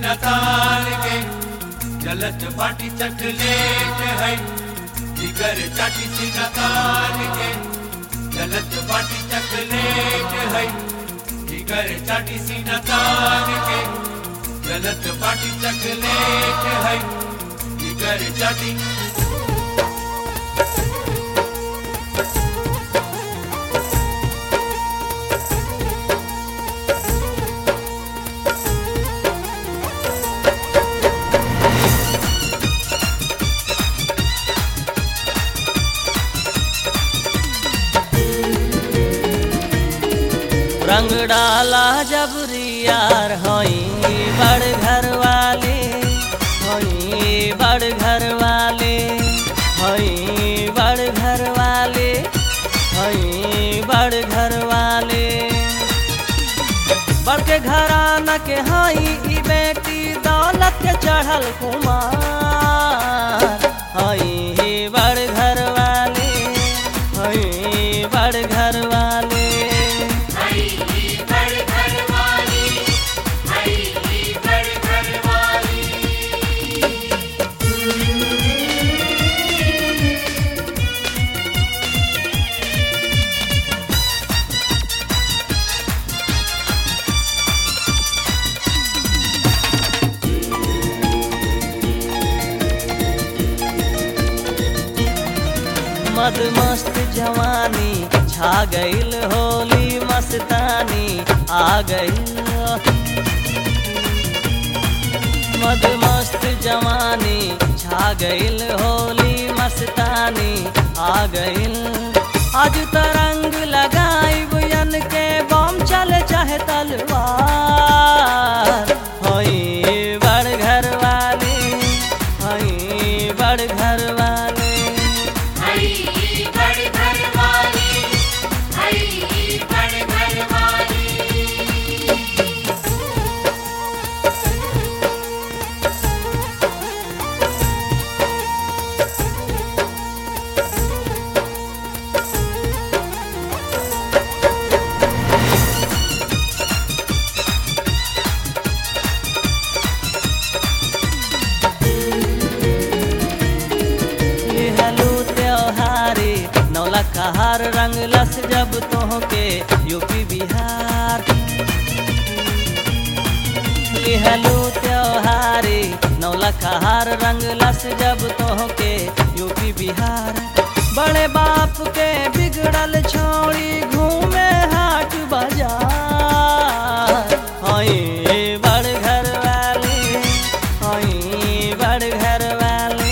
सीना तान के जलत बाटी चकलेट है जिगर चाटी सीना तान के जलत बाटी चकलेट है जिगर चाटी सीना तान के जलत बाटी चकलेट है जिगर चाटी रंग डाला जबरियार हई बड़ घर वाले हई बड़ घर वाले हई बड़ घर वाले हई बड़ घर वाले बड़ के घराना के हई ई बेटी दौलत के चढ़ल कुमार हई बड़ घर वाले हई बड़ घर वाले मद मस्त जवानी छा गईल होली मस्तानी आ गईल मद मस्त जवानी छा गईल होली मस्तानी आ गईल आज तरंग लगाई बुयन के बम चल चाहे तलवार होई बड़ घर वाले होई बड़ घर वाले लिहलू त्योहारी नौला कहार रंग लस जब तोहके यूपी बिहार लिहलू त्योहारी नौला कहार रंग लस जब तोहके यूपी बिहार बड़े बाप के बिगड़ल छोड़ी घूमे हाट बाजार हई बड़ घर वाले हई बड़ घर वाले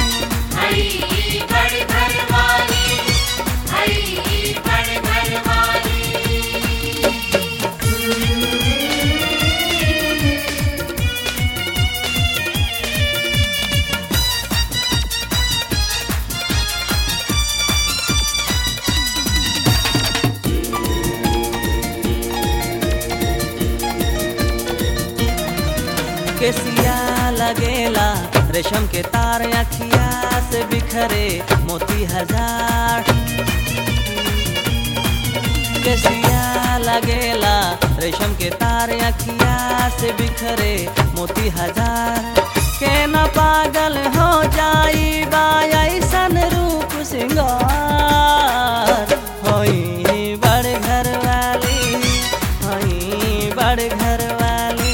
केसिया लगेला रेशम के तार अखिया से बिखरे मोती हजार केसिया लगेला रेशम के तार अखिया से बिखरे मोती हजार के न पागल हो जाई बा ऐसन रूप सिंगार होई बड़ घर वाली होई बड़ घर वाली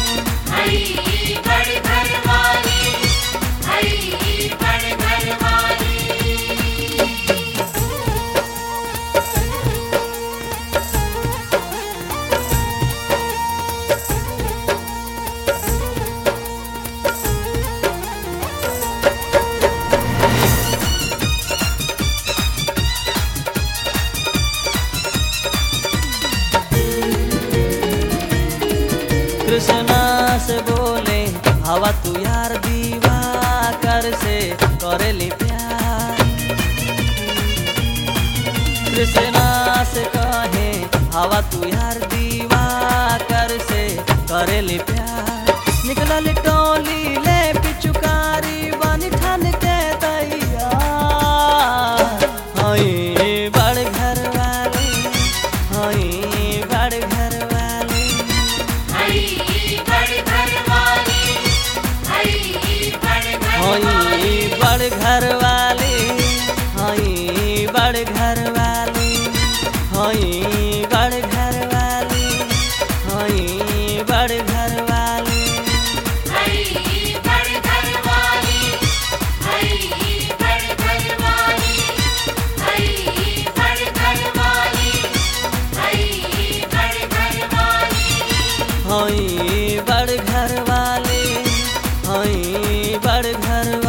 कृष्णा से बोले हवा तू यार दीवा कर से करेली प्यार कृष्णा से कहे हवा तू यार दीवा कर से करेली प्यार निकलल टोली ले पिचुकारी बन ठन के तैयार हई बड़ घर वाली हई बड़ घर वाली हई बड़ घर वाली घर घर